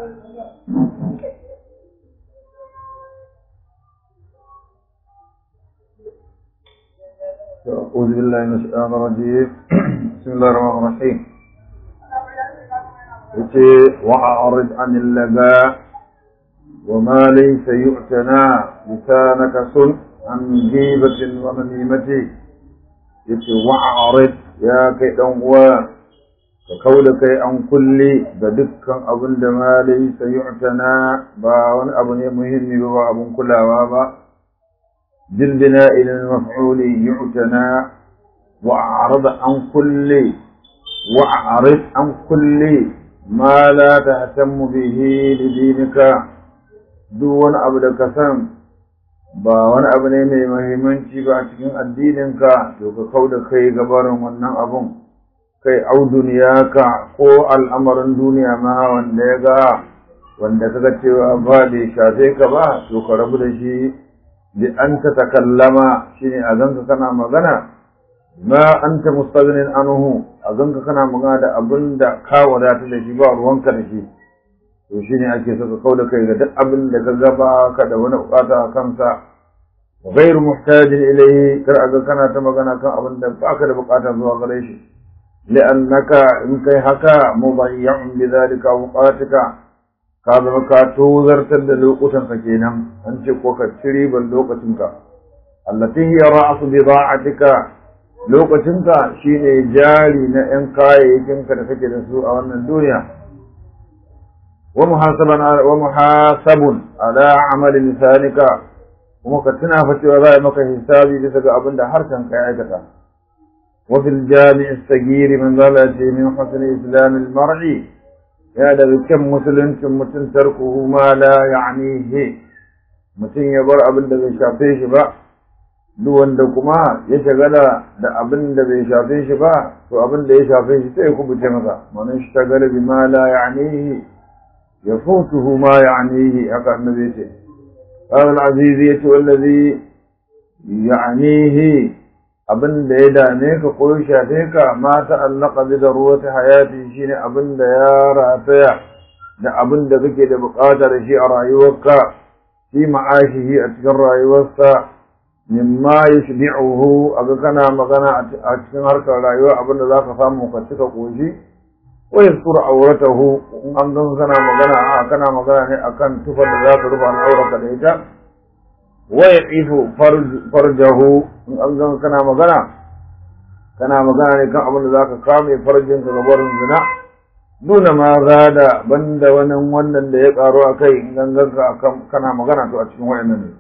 أعوذ بالله من الشيطان الرجيم بسم الله الرحمن الرحيم yace wa'arid anil laga wa ma laysa yu'tana lisanaka sun an ghibatin wa namimati yace wa'arid ya kai dan uwa ka kauda kai an kulli ga dukkan abin da ma laysa yu'tana ba wani abu ne muhimmi ba abun kulawa ba بالبناء للمفعول يعتنى وأعرض عن كل وأعرض عن كل ما لا تهتم به لدينك دون أبدا كسم ba wani abu ne mai mahimmanci ba a cikin addininka to ka kau da kai gabarin wannan abun kai au duniyaka ko al'amarin duniya ma wanda ya ga wanda kaga cewa ba bai shafe ka ba to ka rabu da shi bi an ta takallama shine a ganka kana magana ma anta mustaghnin anhu a ganka kana magana da abin da ka wadata da shi ba ruwanka da shi to shine ake so ka kauda kai ga duk abin da ka gaba ka da wani bukata a kansa غير محتاج إليه kar a ga kana ta magana kan abin da baka da bukata zuwa gare shi li'annaka in kai haka mubayyan bi zalika awqatika ka zama ka tozartar da lokutanka kenan an ce ko ka ci riban lokacinka allati hiya ra'su bida'atika lokacinka shine jari na yan kayayyakinka da kake da su a wannan duniya wa muhasaban wa muhasabun ala amali lisanika kuma ka tuna fa cewa za a maka hisabi bisa ga abin da harshen ka ya aikata wa fil jami'i sagiri man zalati min husni islamil mar'i ya daga kyan musuluncin mutum tarkuhu ma la ya'nihi mutum ya bar abin da bai shafe shi ba duk wanda kuma ya shagala da abin da bai shafe shi ba to abin da ya shafe shi sai ya kubuce masa man ishtagala bi ma la ya'nihi yafutuhu ma ya'nihi haka annabi ce قال العزيز يتي والذي يعنيه abin da ya dame ka ko ya shafe ka ma ta'allaka bi darurati hayati shine abin da ya rataya da abin da kake da bukata da shi a rayuwarka fi ma'ashihi a cikin rayuwarsa mimma yushbi'uhu aga kana magana a cikin harkar rayuwa abin da zaka samu ka cika koshi wa yastur auratahu in an gan kana magana a kana magana ne akan tufar da zaka rufe al'aurarka da ita wa yaqifu farjahu in an gan kana magana kana magana ne kan abin da zaka kame farjin ka gabarin zina nuna ma zada banda wani wannan da ya karo a kai in an ganka kana magana to a cikin wayannan ne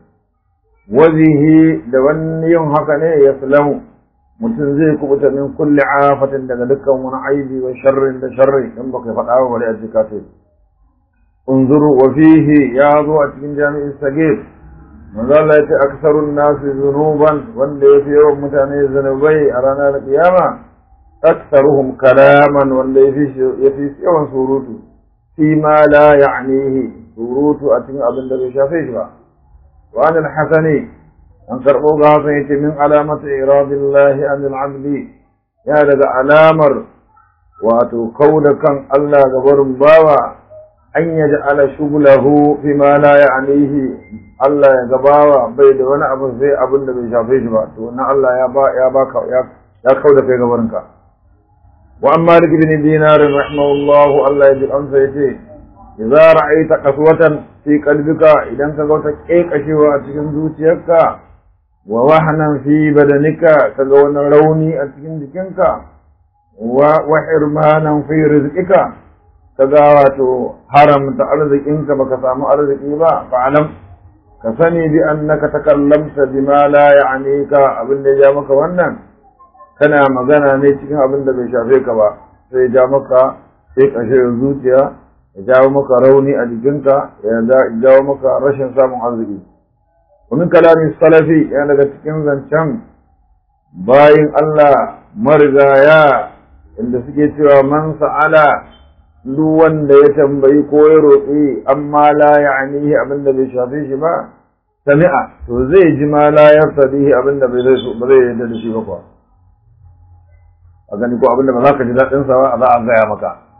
wazihi da wani yin haka ne ya salamu mutum zai kubuta min kulli afatin daga dukkan wani aibi wa sharrin da sharri in baka faɗa ba bari a cika sai unzuru wa fihi ya zo a cikin jami'in sagir manzo Allah ya ce aksarun nasu zunuban wanda ya fi yawan mutane zunubai a ranar kiyama aksaruhum kalaman wanda ya fi yawan surutu fi ma la ya'nihi surutu a cikin abin da bai shafe shi ba wa anil hasani an karɓo ga hasan yace min alamati iradillahi anil abdi ya daga alamar wato kauda kan Allah ga barin bawa an yaj'ala shughlahu fi ma la ya'nihi Allah ya gabawa bai da wani abu sai abin da bai shafe shi ba to na Allah ya ba ya baka ya ya kauda kai gabarin ka wa amma malik bin dinar rahimahullahu Allah ya ji amsa yace idza ra'aita qaswatan fi qalbika idan ka ga wata kekashewa a cikin zuciyarka wa wahnan fi badanika kaga wani rauni a cikin jikinka wa wa hirmanan fi rizqika kaga wato haramta arzikinka baka samu arziki ba fa'alam ka sani bi annaka takallamta bima la ya'nika abin da ya maka wannan kana magana ne cikin abin da bai shafe ka ba sai ja maka sai kashe zuciya ya jawo maka rauni a jikinka ya jawo maka rashin samun arziki ومن كلام السلفي يعني daga cikin zancen bayin Allah marigaya inda suke cewa man sa'ala duk wanda ya tambayi ko ya roƙi amma la ya'nihi abin da bai shafe shi ba sami'a to zai ji ma la yartadihi abin da bai zai ba zai yarda da shi ba kuwa a gani ko abin da ba za ka ji daɗin sa ba za a gaya maka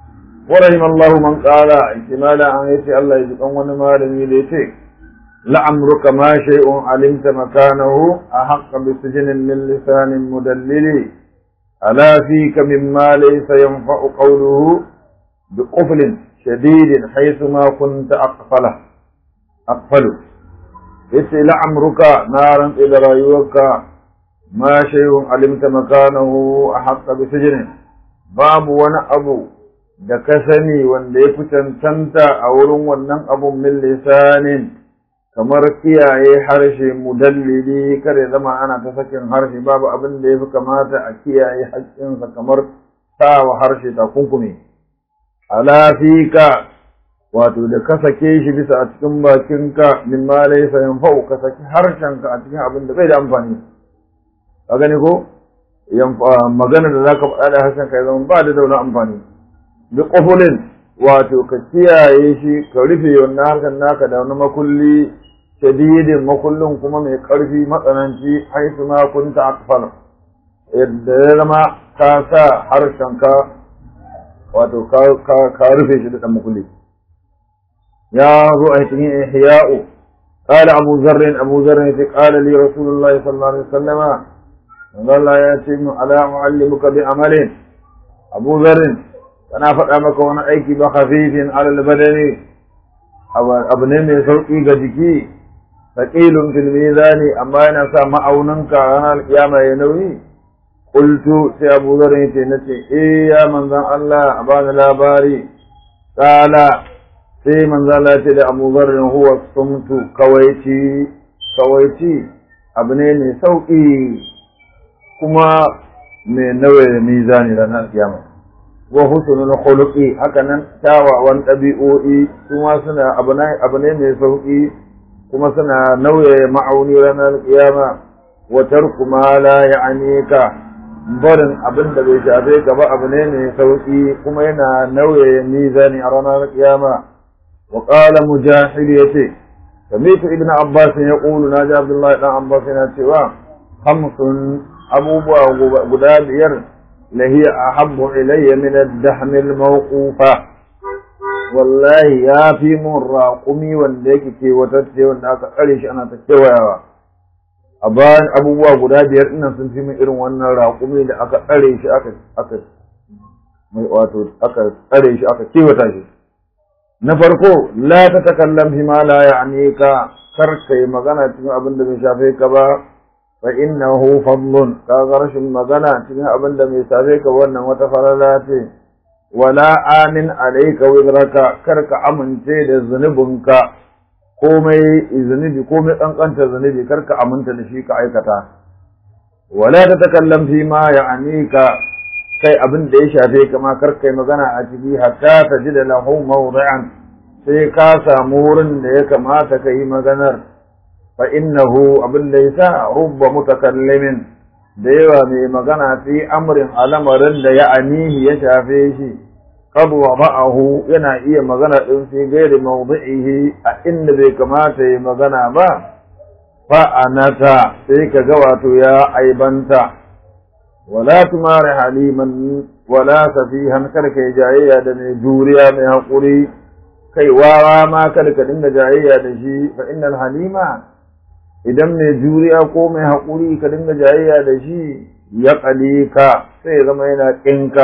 ورحم الله من قال احتمالا أن يتي الله يجب wani malami da yace لعمرك ما شيء علمت مكانه أحق بسجن من لسان مدلل ألا فيك مما ليس ينفع قوله بقفل شديد حيثما كنت أقفله أقفله yace la'amruka na rantse da rayuwarka ma shay'un alimta makanahu a haqqa bi sijnin babu wani abu da ka sani wanda ya fi cancanta a wurin wannan abun min lisanin kamar kiyaye harshe mudallili kare zama ana ta sakin harshe babu abin da ya fi kamata a kiyaye haƙƙinsa kamar sawa harshe takunkumi ala fika wato da ka sake shi bisa a cikin bakinka min ma laysa yanfa'u ka saki harshenka a cikin abin da bai da amfani ka gani ko magana da zaka faɗa da harshenka ya zama ba da dauna amfani bi qufulin wato ka kiyaye shi ka rufe wannan harshen naka da wani makulli shadidin makullin kuma mai ƙarfi matsananci haisu ma kunta akfal yadda ya zama ka sa harshenka wato ka rufe shi da ɗan makulli يا رؤية إحياء قال أبو ذر أبو ذر قال لي رسول الله صلى الله عليه وسلم قال لا يتم على أعلمك بعمل أبو ذر أنا فأمك وأنا أيكي بخفيف على البدن أبن من سوقي قدكي ثقيل في الميزان أما أنا سامع أوننك أنا القيامة ينوي قلت سي أبو ذر نتي إيه يا من ذا الله أبان الأباري قال sai manzo Allah ce da Abu Dharr huwa sumtu kawaici kawaici abu ne mai sauki kuma mai nawaye mizani ranar kiyama wa husnul khuluqi haka nan kyawawan ɗabi'o'i kuma suna abu ne abu ne mai sauki kuma suna nauye ma'auni ranar kiyama wa tarku ma la ya'nika barin abin da bai shafe ka ba abu ne mai sauki kuma yana nauye mizani a ranar kiyama وقال مجاهد يتي سمعت ابن عباس يقول ناجى عبد الله بن عباس يتي خمس أبو غداب ير لهي أحب إلي من الدحم الموقوفة والله يا في من راقمي وانديك كي وتتي وانداك أليش أنا تتوى أبان أبو غداب ير إنا سنتي من إرن وانا راقمي لأك أليش أك أك wato aka tsare shi aka kiwata shi na farko la ta takallam fi ma la ya'nika kar kai magana cikin abin da bai shafe ka ba fa innahu fadlun ka ga rashin magana cikin abin da bai shafe ka wannan wata farala ce wala amin alayka wizraka kar ka amince da zunubinka komai zunubi komai kankanta zunubi kar ka aminta da shi ka aikata wala ta takallam fi ma ya'nika kai abin da ya shafe kama kar kai magana a ciki hatta ta ji da lahu mawdi'an sai ka samu wurin da ya kamata ka yi maganar fa innahu abin da yasa rubba mutakallimin da yawa mai magana fi amrin alamarin da ya anihi ya shafe shi qad wada'ahu yana iya magana din fi gairi mawdi'ihi a inda bai kamata yi magana ba fa anata sai ka ga wato ya aibanta ولا تمار حليما ولا سفيها كرك جاية دمي جوريا من حقوري كي واوا ما كرك دنگ جاية دشي فإن الحليما idan mai juriya ko mai haƙuri ka dinga jayayya da shi ya ƙali ka sai zama yana ƙinka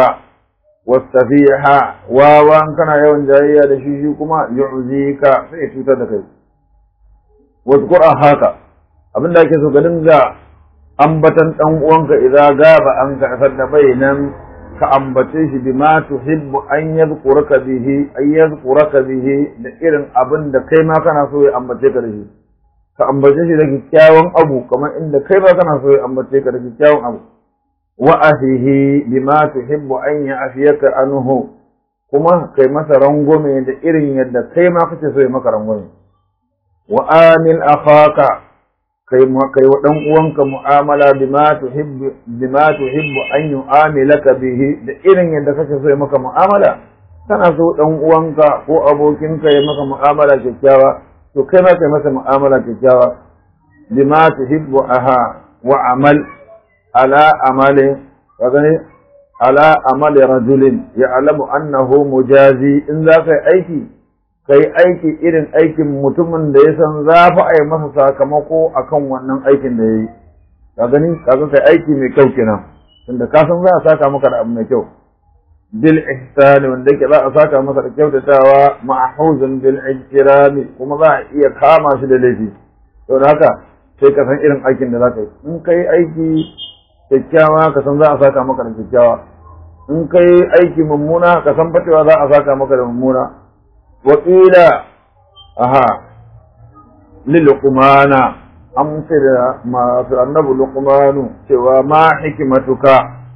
wasafiha wawan kana yawan jayayya da shi shi kuma yu'zi ka sai cutar da kai wasu haka abin da ake so ka dinga ambatan dan uwanka idza gaba an ka da bainan ka ambace shi bima tuhibbu an yadhkuraka bihi ay yadhkuraka bihi da irin abin da kai ma kana so ya ambace ka da shi ka ambace shi da kyakkyawan abu kamar inda kai ma kana so ya ambace ka da kyakkyawan abu wa ahihi bima tuhibbu an ya'fiyaka anhu kuma kai masa rangwame da irin yadda kai ma kake so ya maka rangwame wa amil akhaka kai kai wa dan uwanka mu'amala bima tuhibbu bima tuhibbu an yu'amilaka bihi da irin yadda kake so ya maka mu'amala kana so dan uwanka ko abokinka ya maka mu'amala kyakkyawa to kai ma kai masa mu'amala kyakkyawa bima tuhibbu aha wa amal ala amali kaga ne ala amali rajulin ya'lamu annahu mujazi in za ka yi aiki kai aiki irin aikin mutumin da ya san za fa a yi masa sakamako akan wannan aikin da ya yi ka gani ka ga kai aiki mai kyau kenan tunda ka san za a saka maka da abu mai kyau bil ihsan wanda yake za a saka masa da kyautatawa ma'huzun bil ijtirami kuma za a iya kama shi da laifi to da haka sai ka san irin aikin da za ka yi in kai aiki kyakkyawa ka san za a saka maka da kyakkyawa in kai aiki mummuna ka san fatewa za a saka maka da mummuna wa qila aha lil luqmana an ce da masu annabi luqmanu cewa ma hikimatuka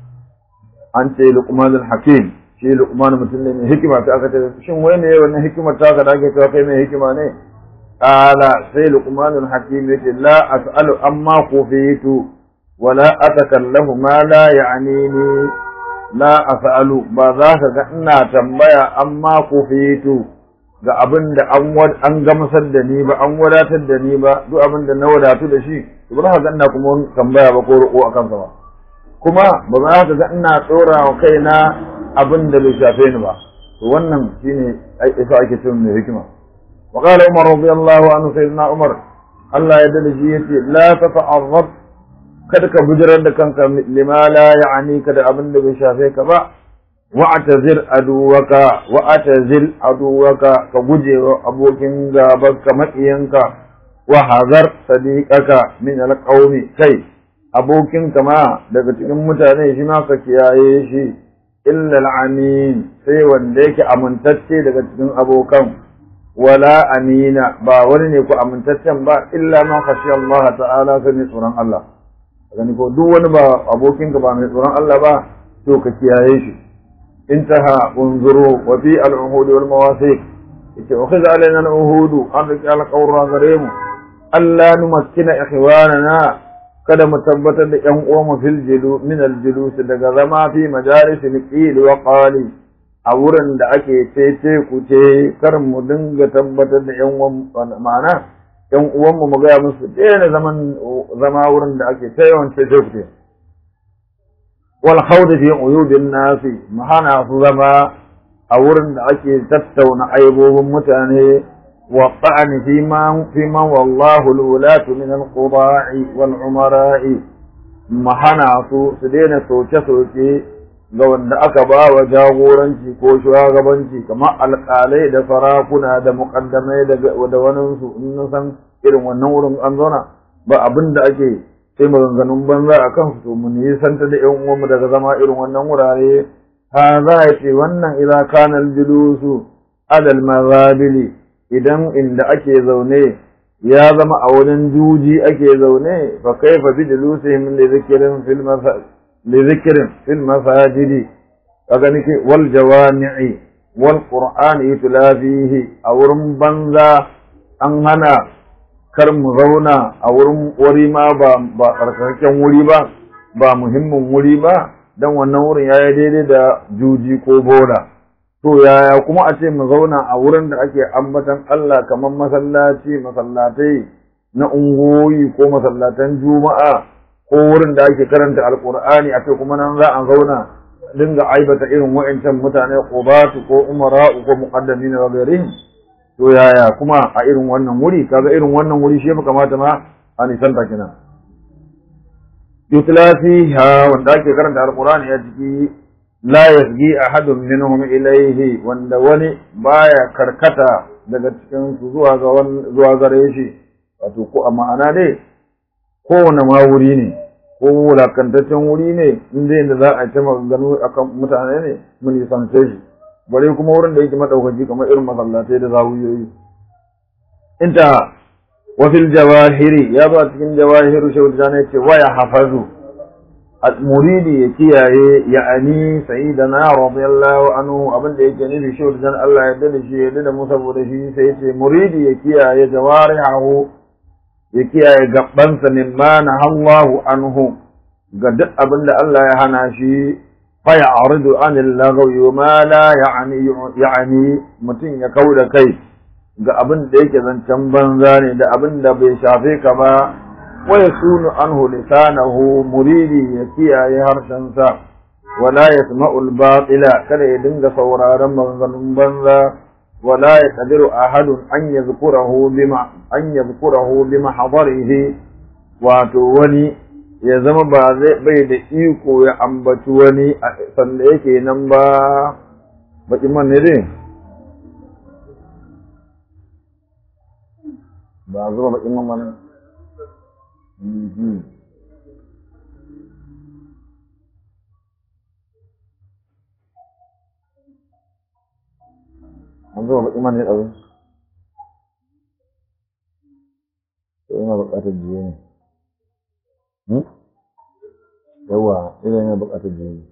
an ce luqmanul hakim shi luqman mutum ne mai hikima ta aka ce shin wai ne wannan hikimar ta ka da ake cewa kai mai hikima ne qala sai luqmanul hakim yace la as'alu amma kufitu wala atakallamu ma la ya'nini la as'alu ba za ka ga ina tambaya amma kufitu ga abin da an an gamsar da ni ba an wadatar da ni ba duk abin da na wadatu da shi ba za ka ga ina kuma tambaya ba ko roƙo akan sa ba kuma ba za ka ga ina tsora wa kaina abin da bai shafe ni ba to wannan shine isa ake cewa mai hikima wa qala umar radiyallahu anhu sayyidina umar Allah ya dade shi yace la tata'arrab kada ka bujirar da kanka lima la ya'ni ka da abin da bai shafe ka ba wa'tazir aduwaka wa'tazil aduwaka ka guje wa abokin gabanka maƙiyanka wa hazar sadiqaka min alqawmi kai abokin ma daga cikin mutane shi ma ka kiyaye shi illa al'amin sai wanda yake amintacce daga cikin abokan wala amina ba wani ne ku amintaccen ba illa man khashiya Allah ta'ala sai ne tsoron Allah gani ko duk wani ba abokinka ba mai tsoron Allah ba to ka kiyaye shi انتهى انظروا وفي العهود والمواثيق اتخذ علينا العهود أن رجال قورا غريم ألا نمكن إخواننا kada mu tabbatar da ƴan uwanmu fil jilu min al julus daga zama fi majalis al qil wa qali a wurin da ake tece ku ce kar mu dinga tabbatar da ƴan uwan ma'ana ƴan uwanmu mu ga musu daina zaman zama wurin da ake ta yawan tece ku ce والخوض في عيوب الناس محانا زما أورن أكي تتون عيبوب متاني والطعن فيما فيما والله الولاة من القضاء والعمراء محانا سو سدين سوچه سوچه ga wanda aka ba wa jagoranci ko shugabanci kamar alƙalai da sarakuna da muƙaddamai da waninsu in san irin wannan wurin an zauna ba abin da ake sai maganganun banza a kansu to mu nisanta da ƴan uwanmu daga zama irin wannan wurare ha za a ce wannan idza kana al-julusu adal mazabili idan inda ake zaune ya zama a wurin juji ake zaune fa kaifa bi julusihim li dhikrin fil masajid li dhikrin fil masajidi kaga nake wal jawami'i wal qur'ani yutla fihi a wurin banza an hana kar mu zauna a wurin wuri ma ba ba tsarkakakken wuri ba ba muhimmin wuri ba dan wannan wurin yayi daidai da juji ko bola to yaya kuma a ce mu zauna a wurin da ake ambatan Allah kamar masallaci masallatai na ungoyi ko masallatan juma'a ko wurin da ake karanta alqur'ani a ce kuma nan za a zauna dinga aibata irin wa'ancan mutane qubatu ko umara'u ko muqaddamin wa ghairihim to yaya kuma a irin wannan wuri kaga irin wannan wuri shi ya kamata ma a nisanta kenan yutla fiha wanda ake karanta alqur'ani a ciki la yasgi ahadun minhum ilayhi wanda wani baya karkata daga cikin su zuwa ga zuwa gare shi wato ko a ma'ana dai kowane ma wuri ne ko wulakantaccen wuri ne inda inda za a ci maganganu akan mutane ne mun nisance shi bare kuma wurin da yake madaukaki kamar irin masallatai da zawiyoyi inta wa fil jawahiri ya ba cikin jawahiru shawul jana yace wa ya hafazu muridi ya kiyaye ya'ani sayyidina radiyallahu anhu abin da yake nufi shawul jana Allah ya dade shi ya dade mu saboda shi sai yace muridi ya kiyaye jawarihu ya kiyaye gabansa mimma nahallahu anhu ga duk abin da Allah ya hana shi فيعرض عن اللغو وما لا يعني يعني mutum ya kau da kai ga abin da yake zancen banza ne da abin da bai shafe ka ba wa yasunu anhu lisanahu muridi ya kiyaye harshensa wala yasma'ul batila kada ya dinga sauraron maganganun banza wala yaqdiru ahadun an yadhkurahu bima an yadhkurahu bima hadarihi wato wani ya zama ba zai bai da iko ya ambaci wani sanda yake nan ba baki man ne dai ba zuba bakin man mana an zuba bakin man ne ɗazu to ina buƙatar jiye ne yawa ina yana buƙatar jiye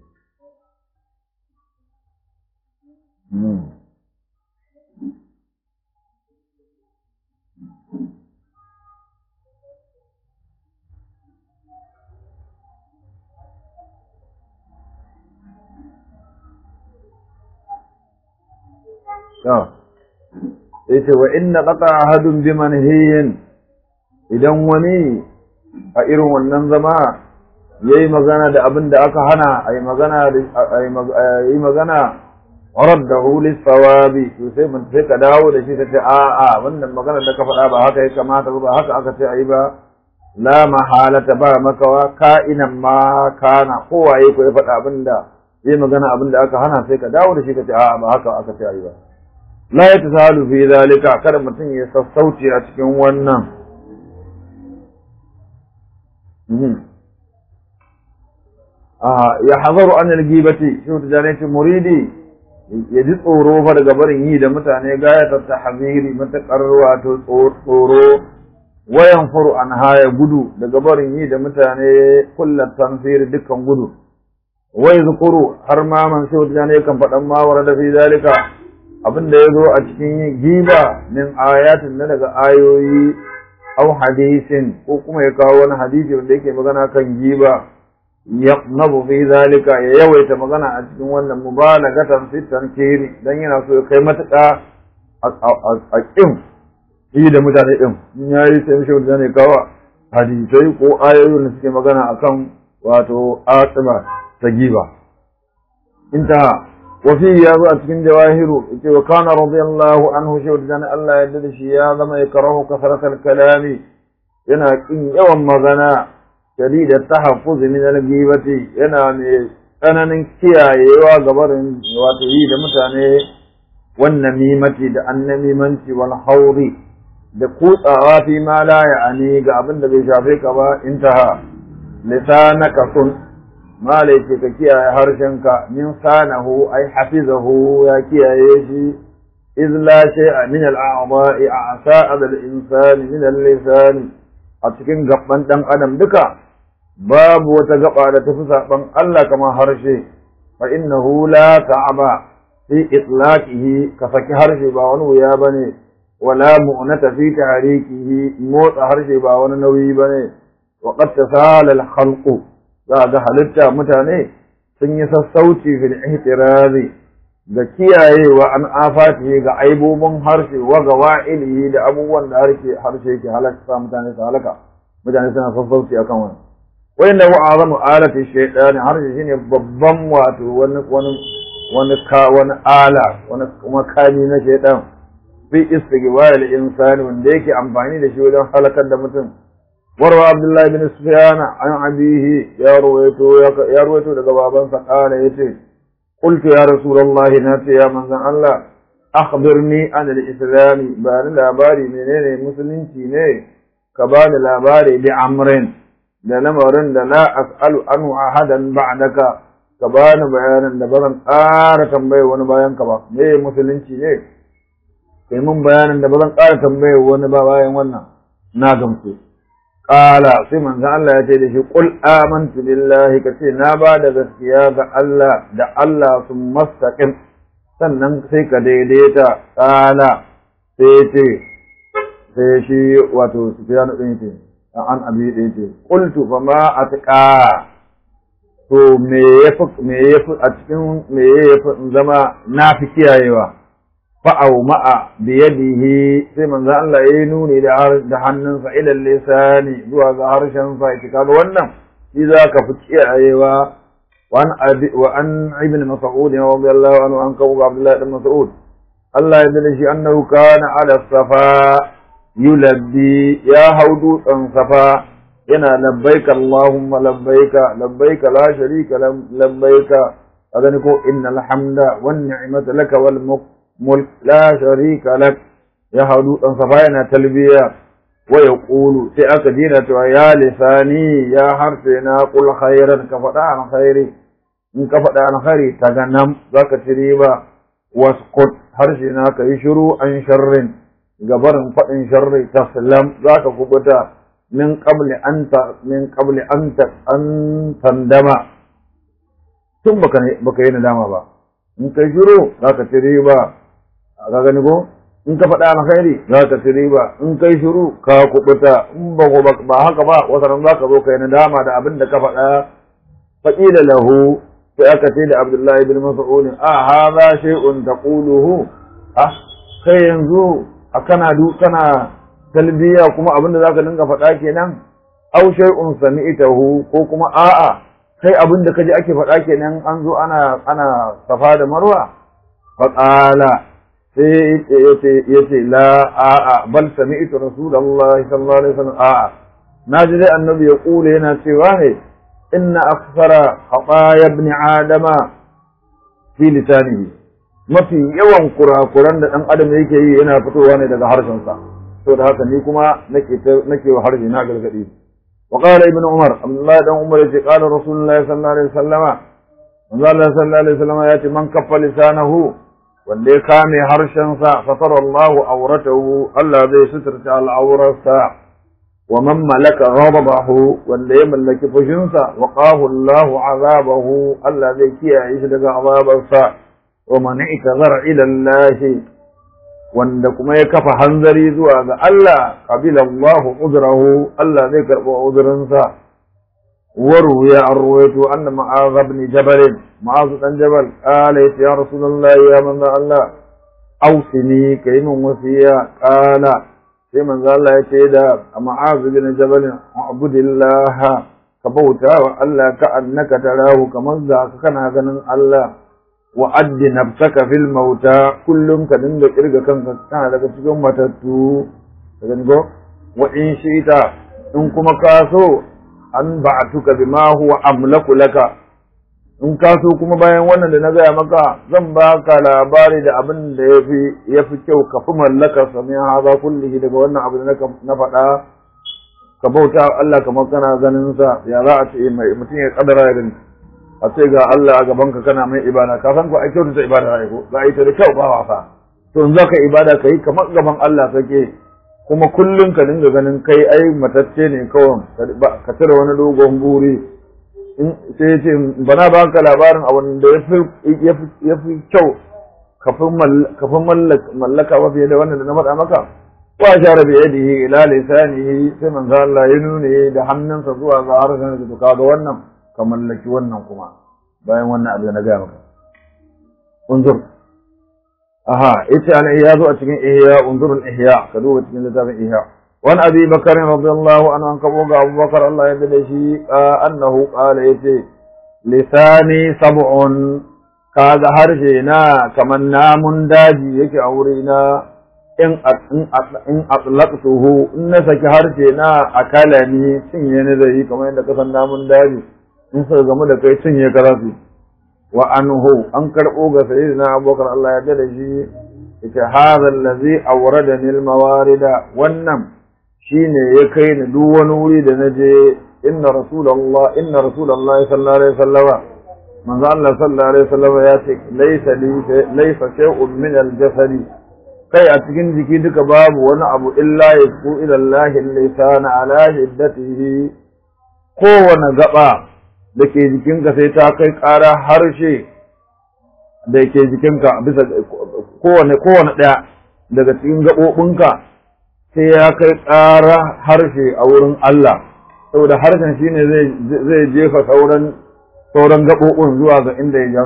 yace wa inna qata ahadun bi manhiyin idan wani a irin wannan zama yayi magana da abin da aka hana ayi magana ayi magana raddahu lis-sawabi to sai mun sai ka dawo da shi ta ce a a wannan magana da ka faɗa ba haka ya kamata ba haka aka ce ayi ba la mahalata ba makawa ka'inan ma kana kowaye ko ya faɗa abin da yayi magana abin da aka hana sai ka dawo da shi ka ce a ba haka aka ce ayi ba la ya tasalu fi zalika kada mutum ya sassauci a cikin wannan ya hazaru an algibati shi ta jane muridi ya ji tsoro fa daga barin yi da mutane gaya ta tahziri matakar wato tsoro wayan furu an haya gudu daga barin yi da mutane kullat tanfir dukkan gudu wai zukuru har ma man sai wata ne kan faɗan mawara da fi zalika abin da ya zo a cikin giba min ayatin na daga ayoyi au hadisin ko kuma ya kawo wani hadisi wanda yake magana kan giba yaqnabu fi zalika ya yawaita magana a cikin wannan mubalagatan fi tankiri dan yana so ya kai matuƙa a kin yi da mutane din in yayi sai mishi wanda ne kawo hadisai ko ayoyin da suke magana akan wato atima ta giba intaha وفي يا أتكن جواهر وكان رضي الله عنه شهد جان الله يدد يا ذما يكره كثرة الكلام ينا إن يوم مغنى شديد التحفظ من الجيبة ينا أنا نكيا يوا قبر واتهيد متاني والنميمة دا النميمة والحوض da kutsawa fi ma la ya'ani ga abin da bai shafe ka ba intaha lisanaka sun mala yake ka kiyaye harshenka min sanahu ai hafizahu ya kiyaye shi iz la shay'a min al-a'dha'i a'sa'a al-insani min al-lisan a cikin gaban dan adam duka babu wata gaba da tafi saban Allah kamar harshe fa innahu la ta'aba fi itlaqihi ka saki harshe ba wani wuya bane wala mu'nata fi tahrikihi motsa harshe ba wani nauyi bane wa qad tasala al-khalqu za ga halitta mutane sun yi sassauci fil ihtirazi ga kiyayewa an afati ga aibobin harshe wa ga wa'ilihi da abubuwan da harshe harshe yake halaka mutane su halaka mutane suna sassauci akan wannan wanda wa azamu alati shaytan harshe shine babban wato wani wani wani ka wani ala wani makami na shaytan fi istighbar al-insani wanda yake amfani da shi wajen halakar da mutum وروى عبد الله بن سفيان عن أبيه يا رويتو يا رويتو daga babansa قال yace قلت يا رسول الله ناتي يا من الله أخبرني عن الإسلام بان labari menene musulunci ne ka bani labari bi amrin da lamarin da la as'alu anhu ahadan ba'daka ka bani bayanan da bazan ƙara tambaye wani bayan ka ba me musulunci ne kai mun bayanan da bazan ƙara tambaye wani ba bayan wannan na gamsu Ƙala sai manzon Allah ya ce da shi qul amantu billahi kace na ba da gaskiya ga Allah da Allah sun mastaqim sannan sai ka daidaita ƙala sai ce sai shi wato Sufyan din ce an abi din ce qultu fa ma atqa to me yafi me yafi a cikin me yafi zama na fi kiyayewa fa'au ma'a biyadihi sai manzo Allah ya nuni da da hannunsa ila lisani zuwa ga harshen sa ya kaga wannan shi za ka fi kiyayewa وعن أبي وعن ابن مسعود رضي الله عنه عن كوكب عبد الله بن مسعود الله يدري أنه كان على الصفا يلبي يا هودو صفا ينا لبيك اللهم لبيك لبيك لا شريك لبيك أذنكو إن الحمد والنعمة لك والملك لا شريك لك يا هودو صفا ينا تلبية ويقول في أكدينة يا لساني يا حرفنا قل خيرا كفدا عن خيري إن كفدا عن خيري تغنم ذاك تريبا واسقط حرشنا كيشرو عن شر جبر فإن شر تسلم ذاك كبتا من قبل أنت من قبل أنت أن تندم ثم بك ندم با إن كيشرو ذاك تريبا ذاك نقول in ka faɗa alkhairi za ka ci riba in kai shiru ka kubuta in ba ba haka ba wata ran za ka zo kai nadama da abin da ka faɗa faƙila lahu sai aka ce da Abdullahi bin Mas'ud a hadha shay'un taquluhu ah kai yanzu a kana du kana talbiya kuma abin da zaka dinga faɗa kenan aw shay'un sami'tahu ko kuma a'a kai abin da kaji ake faɗa kenan an zo ana ana safa da marwa faqala sai ya ce la a'a bal sami'tu rasulullahi sallallahu alaihi wasallam a'a na ji dai annabi ya kula yana cewa ne inna akthara khataya ibn adama fi lisanihi mafi yawan kurakuran da dan adam yake yi yana fitowa ne daga harshen sa to da haka ni kuma nake nake wa harshe na gargadi wa qala ibn umar abdullahi dan umar yace qala rasulullahi sallallahu alaihi wasallama manzo Allah sallallahu alaihi wasallama yace man kaffa lisanahu wanda ya kame harshensa fatar Allah auratahu Allah zai suturta al'aurarsa wa man malaka ghadabahu wanda ya mallaki fushinsa wa qahu Allah azabahu Allah zai kiyaye shi daga azabarsa wa man itazara ila Allah wanda kuma ya kafa hanzari zuwa ga Allah qabila Allah uzrahu Allah zai karɓi uzurinsa وروي الرويت أن معاذ بن جبل معاذ بن جبل قال يا رسول الله يا من الله أوصني كيم وصيا قال في من ذا الله يتيدا معاذ بن جبل اعبد الله كبوتا وألا كأنك تراه كما ذاك كان غنن الله وأد نفسك في الموتى كلهم كدن كرغ كان كان daga cikin matattu daga go wa in shi'ita in kuma kaso an ba'atuka bima huwa amlaku laka in ka so kuma bayan wannan da na gaya maka zan baka labari da abin da yafi yafi kyau ka fi mallaka sami haza kullihi daga wannan abu da na faɗa ka bauta Allah kamar kana ganin sa ya za a ce mai mutum ya kadara ya gani a ce ga Allah a gaban ka kana mai ibada ka san ko ai kyautu ta ibada ai ko za a yi ta da kyau ba wasa to in zaka ibada kai kamar gaban Allah kake kuma kullum ka dinga ganin kai ai matacce ne kawai ka cire wani dogon buri sai ce bana ba ka labarin abin da ya fi kyau kafin mallaka ba fiye da wannan da na faɗa maka wa shara bi yadihi ila lisanihi sai manzo Allah ya nune da hannunsa zuwa ga harshen da ka ga wannan ka mallaki wannan kuma bayan wannan abu na gaya maka unzur aha yace an iya zo a cikin ihya unzur al ihya ka duba cikin littafin ihya wani abi bakar radiyallahu anhu an kabo ga abubakar Allah ya dade shi annahu qala yace lisani sab'un kaga harshe na kaman namun daji yake a wuri na in in atlaqtuhu in na saki harshe na akala ni cinye ne zai kamar yadda kasan namun daji in suka gamu da kai cinye karasu wa anhu an karɓo ga sayyidina abubakar Allah ya da shi ita hadha allazi awradani almawarida wannan shine ya kai ni duk wani wuri da naje inna rasulullah inna rasulullah sallallahu alaihi wasallama manzo Allah sallallahu alaihi wasallama ya ce laysa li laysa shay'un min aljasadi kai a cikin jiki duka babu wani abu illa yasku ila Allah lisana ala hiddatihi kowane gaba da ke jikinka sai ta kai ƙara harshe da ke jikinka bisa kowane kowane ɗaya daga cikin gaɓoɓinka sai ya kai ƙara harshe a wurin Allah saboda harshen shine zai jefa sauran sauran gaɓoɓin zuwa ga inda ya ja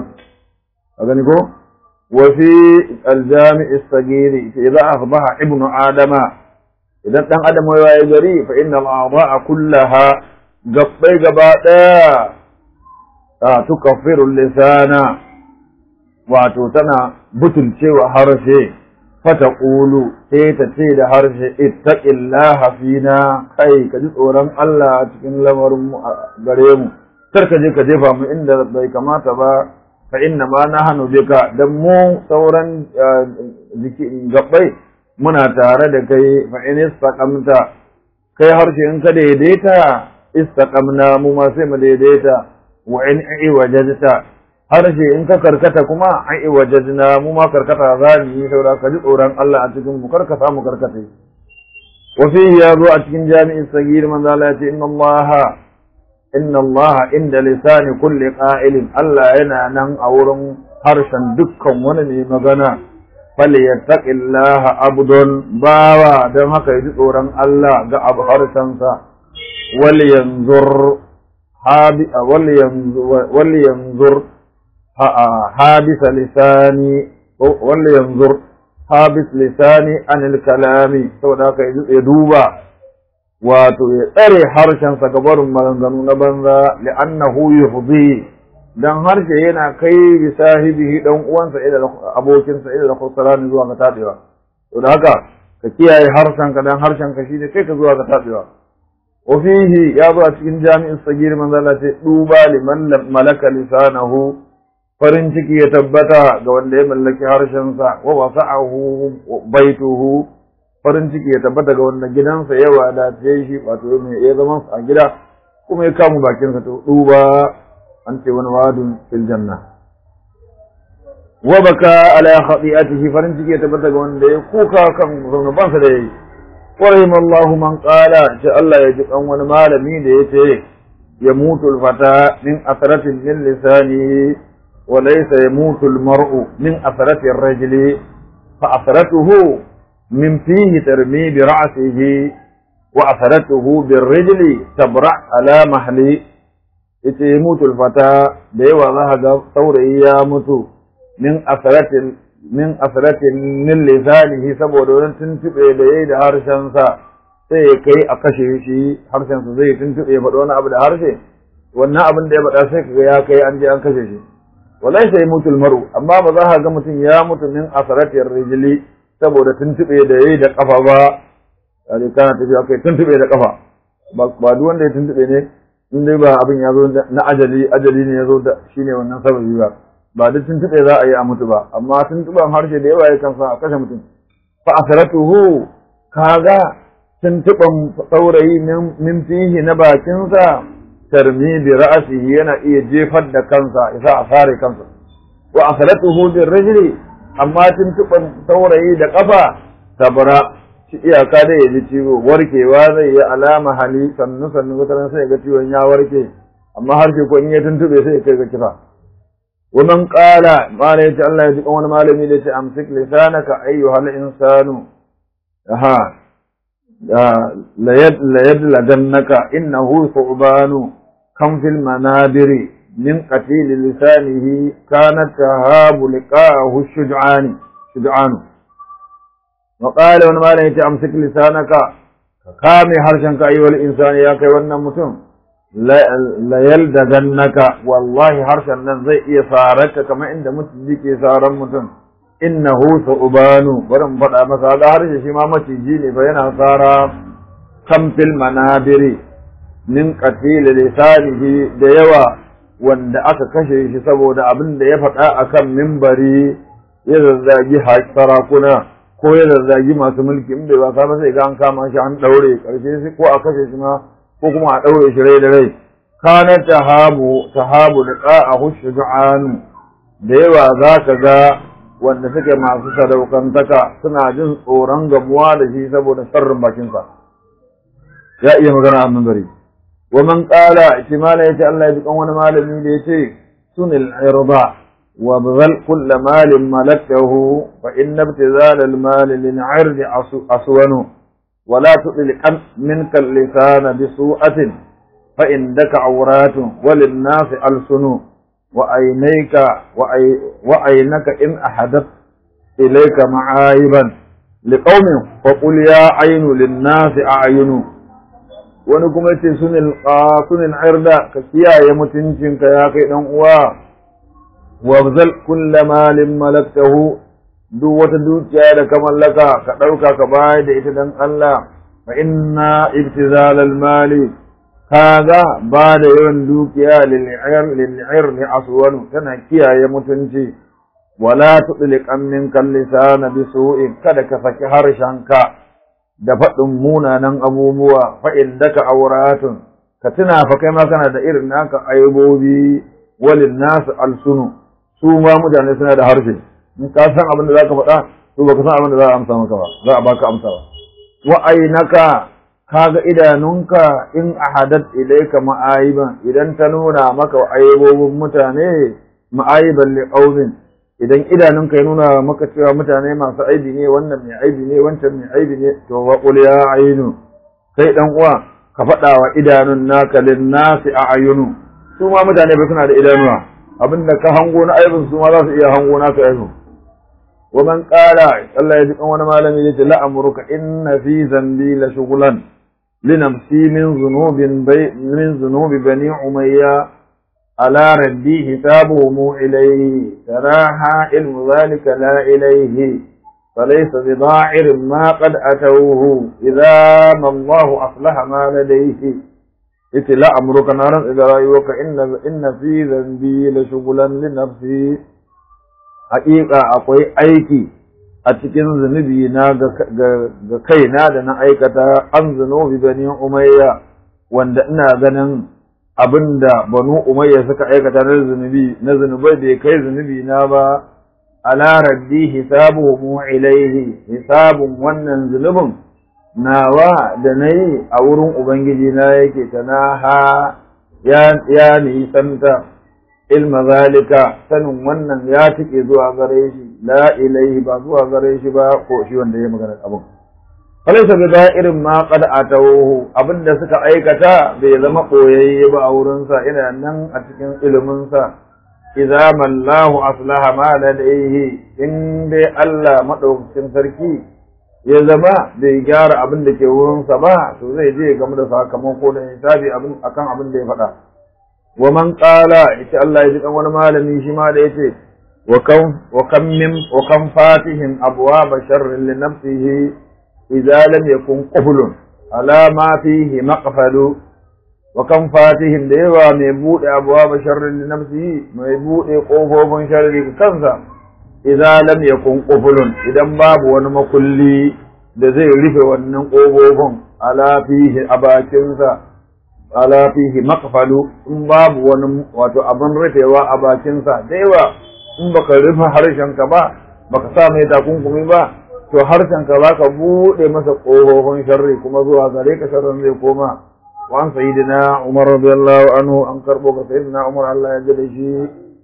a gani ko wa fi aljami'i sagiri idza asbaha ibnu adama idan dan adam ya yi gari fa inna al-a'dha'a kullaha gabbai gaba ɗaya tukaffiru lisana wato tana butulcewa harshe fata ƙulu sai ta ce da harshe ittaqillaha fina kai ka ji tsoron Allah cikin lamarin mu gare mu kar ka je ka jefa mu inda bai kamata ba fa inna ma nahnu bika dan mu sauran jiki gabbai muna tare da kai fa in istaqamta kai harshe in ka daidaita istaqamna mu ma sai mu daidaita wa in iwajadta harshe in ka karkata kuma ai wajadna mu ma karkata za mu yi saura ka ji tsoron Allah a cikin mu karka samu karkata wa fihi ya zo a cikin jami'in sagir manzo Allah ya ce inna Allah inna Allah inda lisani kulli qa'ilin Allah yana nan a wurin harshen dukkan wani mai magana falyattaqillaha abdun bawa don haka ji tsoron Allah ga abu harshensa wal yanzur habi wal yanzur wal yanzur habisa lisani wal yanzur habis lisani anil kalami saboda haka ya duba wato ya tsare harshensa ga barin maganganu na banza li'annahu yufdi dan harshe yana kai bi sahibihi dan uwansa ila abokinsa ila khusran zuwa ga tabewa to da haka ka kiyaye harshenka dan harshenka shine kai ka zuwa ga tabewa wa fihi ya zo a cikin jami'in sagir manzo Allah ce duba liman malaka lisanahu farin ciki ya tabbata ga wanda ya mallaki harshensa wa wasa'ahu baituhu farin ciki ya tabbata ga wanda gidansa ya wadace shi wato mai ya zama a gida kuma ya kamu bakinsa to duba an ce wani wadun fil janna wa baka ala khati'atihi farin ciki ya tabbata ga wanda ya kuka kan zunubansa da yayi wa rahimallahu man qala ce Allah ya ji kan wani malami da yace ya mutu fata min asratin min lisani wa laysa yamutu al-mar'u min asrati ar-rajuli fa asratuhu من فيه ترمي برأسه وأثرته بالرجل تبرع على محلي ita ya mutu alfata da yawa za ga saurayi ya mutu min asaratin min asaratin min lisanihi saboda wani tuntube da yayi da harshensa sai ya kai a kashe shi harshensa zai tuntube faɗo wani abu da harshe wannan abin da ya faɗa sai kaga ya kai an je an kashe shi walai sai mutu maru amma ba za ka ga mutum ya mutu min asaratin rijili saboda tuntube da yayi da kafa ba kare kana tafiya kai tuntube da kafa ba duk wanda ya tuntube ne in dai ba abin ya zo na ajali ajali ne ya zo da shine wannan sababi ba ba duk tuntube za a yi a mutu ba amma tuntuban harshe da yawa yakan sa a kashe mutum fa asratuhu kaga tuntuban saurayi min fihi na bakinsa tarmi bi ra'sihi yana iya jefar da kansa isa a sare kansa wa asratuhu bir rijli amma tuntuban saurayi da kafa tabara shi iyaka da ya ji ciwo warkewa zai yi alama hali sannu sannu wata sai ga ciwon ya warke amma harshe ko in ya tuntube sai kai ga kifa ومن قال ما ليت الله يجيب wani malami da ce amsik lisanaka ayyuha al-insanu ha la yad la yadladannaka innahu thu'banu kam fil manabiri min qatil lisanihi kanat tahabu liqa'ahu shuj'ani shuj'anu wa qala wani malami ya ce amsik lisanaka ka kame harshenka ayyuhal insani ya kai wannan mutum la yaldagannaka wallahi harshen nan zai iya sararka kamar inda maciji ke saran mutum innahu su'banu bari mu faɗa masa ga harshe shi ma maciji ne fa yana sara kan fil manabiri min qatil lisanihi da yawa wanda aka kashe shi saboda abin da ya faɗa akan mimbari ya zazzagi sarakuna ko ya zazzagi masu mulki in bai wasa ba sai ga an kama shi an ɗaure ƙarshe ko a kashe shi ma ko kuma a ɗaure shi rai da rai kana tahabu tahabu liqa'ahu shuja'an da yawa za ka ga wanda suke masu sadaukantaka suna jin tsoron gamuwa da shi saboda sharrin bakinsa ya iya magana a gari wa man qala ihtimala yace Allah ya dukan wani malami da yace sunil irda wa bzal kull malin malakahu fa inna ibtizal al mal lil 'ird aswanu ولا تطلق منك اللسان بسوءة فإنك عورات وللناس ألسن وعينيك وعينك إن أحدث إليك معايبا لقوم فقل يا عين للناس أعين wani kuma yace sunil qasunil irda ka kiyaye mutuncinka ya kai dan uwa wabzal kulla malin malaktahu duk wata dukiya da ka mallaka ka ɗauka ka bayar da ita dan Allah fa inna ibtizal al mali kaga ba da yawan dukiya lil ir lil ir li aswan tana kiyaye mutunci wala tudliq min kal lisana bisu'in kada ka saki harshenka da faɗin munanan abubuwa fa'in daka auratun, ka tuna fa kai ma kana da irin naka aibobi walin nasu alsunu, su ma mutane suna da harshe, in ka san abin da za ka faɗa, to ba ka san abin da za a amsa maka ba, za a baka amsa ba. Wa'ainaka, ka ga idanunka in ahadat ilaika ma'ayiban, idan ta nuna maka aibobin mutane ma'ayiban liƙaumin, idan idanunka ya nuna maka cewa mutane masu aibi ne wannan mai aibi ne wancan mai aibi ne to wa qul ya ayinu kai dan uwa ka faɗa wa idanun naka lin nasi a ayunu su ma mutane ba suna da idanuwa abinda ka hango na aibin su ma za su iya hango naka aibu wa man qala Allah ya ji kan wani malami yace la amruka inna fi zambi la shughlan linamsi min zunubin bay min zunubi bani umayya على ردي حسابهم إليه تراها علم ذلك لا إليه فليس بضاعر ما قد أتوه إذا ما الله أصلح ما لديه إتي لا أمرك نارا إذا رأيوك إن, إن في ذنبي لشغلا لنفسي حقيقة أقوي أيكي أتكن ذنبي نا كينا دنا أيكتا أن ذنوب بني أمية وأن ganin abin da banu umayya suka aikata na zunubi na zunubai bai kai zunubi na ba ala raddi hisabuhum ilaihi hisabun wannan zunubin nawa da nayi a wurin ubangiji na yake tanaha ya ya nisanta ilma zalika sanin wannan ya tike zuwa gare shi la ilaihi ba zuwa gare shi ba ko shi wanda ya magana abin falaisa bi irin ma qad atawuhu abinda suka aikata bai zama koyayye ba a wurin sa ina nan a cikin ilimin sa idza mallahu aslaha ma ladaihi in dai Allah madaukakin sarki ya zama bai gyara abin da ke wurin sa ba to zai je game da sakamako da hisabi abin akan abin da ya faɗa wa man qala ita Allah ya ji dan wani malami shi ma da yace wa kam wa kam min wa kam fatihin abwaba sharrin li nafsihi إذا لم يكن قفل على ما فيه مقفل وكم فاتهم ديوا ميبوء أبواب شر لنفسه ميبوء قفوف شر كنسا إذا لم يكن قفل إذا باب ونمكلي da zai rufe wannan ƙofofin ala fihi a bakinsa ala fihi makfalu in babu wani wato abin rufewa a bakinsa da yawa in baka rufe harshenka ba baka sa mai takunkumi ba to harshen ka zaka bude masa ƙofofin sharri kuma zuwa gare ka sharrin zai koma wa an sayyidina Umar radiyallahu anhu an karbo ka sayyidina Umar Allah ya ji da shi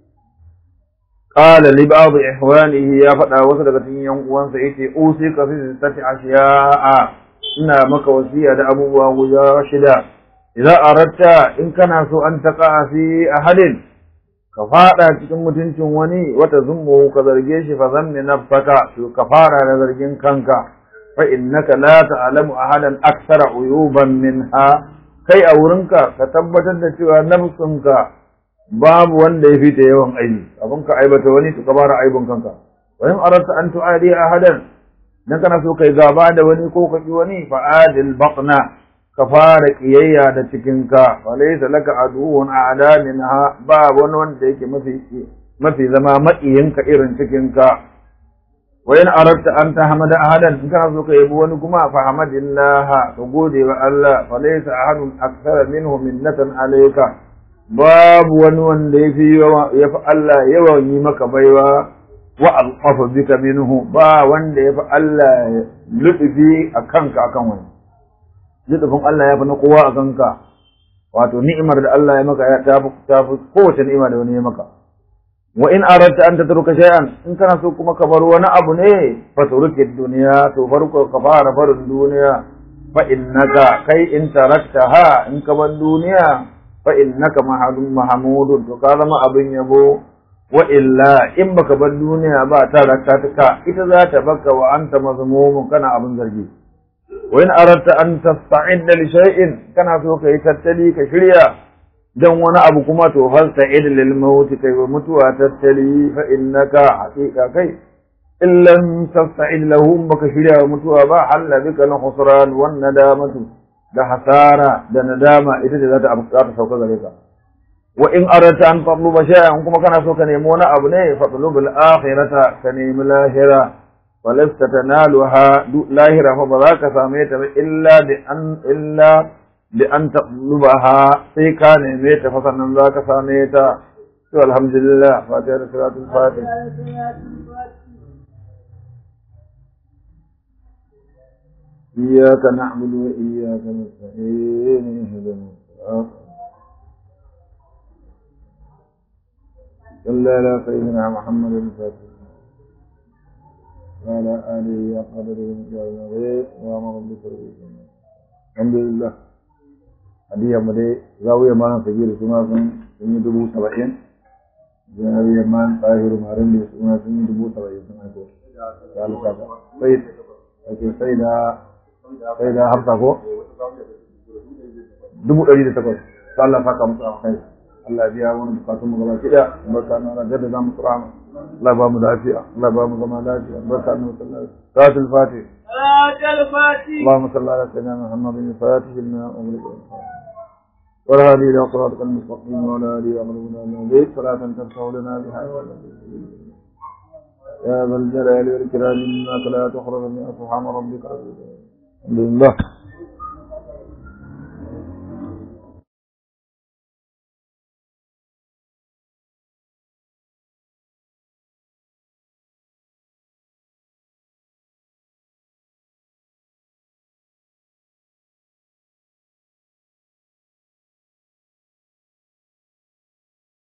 qala li ba'd ihwanihi ya faɗa wasu daga cikin yan uwansa yace usi ka fi sittati ashiya'a ina maka wasiya da abubuwa guda shida idza aratta in kana so an taqa fi ahadin ka fada cikin mutuncin wani wata zummu ka zarge shi fa zanni nafsaka to ka fara da zargin kanka fa innaka la ta'lamu ahadan akthara uyuban minha kai a wurinka ka tabbatar da cewa nafsunka babu wanda ya fita yawan aibi abin ka aibata wani to ka fara aibin kanka wa in aratta an tu'adi ahadan dan kana so kai gaba da wani ko ka ki wani fa adil baqna ka fara kiyayya da cikinka walaysa laka aduwwun a'da minha ba wani wanda yake mafi mafi zama maƙiyinka irin cikinka wa in aratta an tahmada ahadan in kana so ka yabi wani kuma fa hamadillah ka gode wa Allah falaysa ahadun akthara minhu minnatan alayka babu wani wanda yafi yafi Allah yawan yi maka baiwa wa alqafa bika minhu ba wanda yafi Allah lutufi akanka akan wani lutufin Allah ya fi na kowa a kanka wato ni'imar da Allah ya maka ya ta fi kowace ni'ima da wani ya maka wa in aratta an tatruka shay'an in kana so kuma ka bar wani abu ne fa turki duniya to farko ka fara barin duniya fa innaka kai in taraktaha in ka bar duniya fa innaka mahadun mahmudun to ka zama abin yabo wa illa in baka bar duniya ba ta raka ita za ta baka wa anta mazmumun kana abin zargi wa in aratta an tasta'idda li shay'in kana so kai tattali ka shirya dan wani abu kuma to fasta'id lil maut kai wa mutuwa tattali fa innaka haqiqa kai in lam tasta'id lahu baka shirya wa mutuwa ba halla bika al khusran wan nadamatu da hasara da nadama ita ce za ta za ta sauka gare ka wa in arata an tatluba shay'an kuma kana so ka nemi wani abu ne fatlubul akhirata ka nemi lahira walasta tanaluha lahira fa ba za ka same ta ba illa bi an illa bi an tatlubaha sai ka neme ta fa sannan za ka same ta to alhamdulillah fatiha da salatul fatih إياك نعبد وإياك نستعين اهدنا الصراط صلى على سيدنا محمد الفاتح وعلى آله وقدره وجعل الغيث وأمر بسرعه الحمد لله hadiyar mu dai zawiyar malam sagiru suna sun sun yi dubu saba'in zawiyar malam tsahiru marin da suna sun yi dubu saba'in sun haiko da alƙasa sai ake sai da sai da hafsa ko dubu ɗari da takwas ta Allah saka musu a kai Allah ya biya wani bukatun mu gaba ki da barka na Allah da zamu tsara Allah ba mu lafiya Allah ba mu zama lafiya barka na sallallahu salatul fatih اللهم صل على سيدنا محمد الفاتح لما أغلق والهادي إلى صراطك المستقيم وعلى آله وأمرنا من بيت صلاة ترفع لنا بها يا ذا الجلال والإكرام إنك لا تخرج من سبحان ربك رب العزة الحمد لله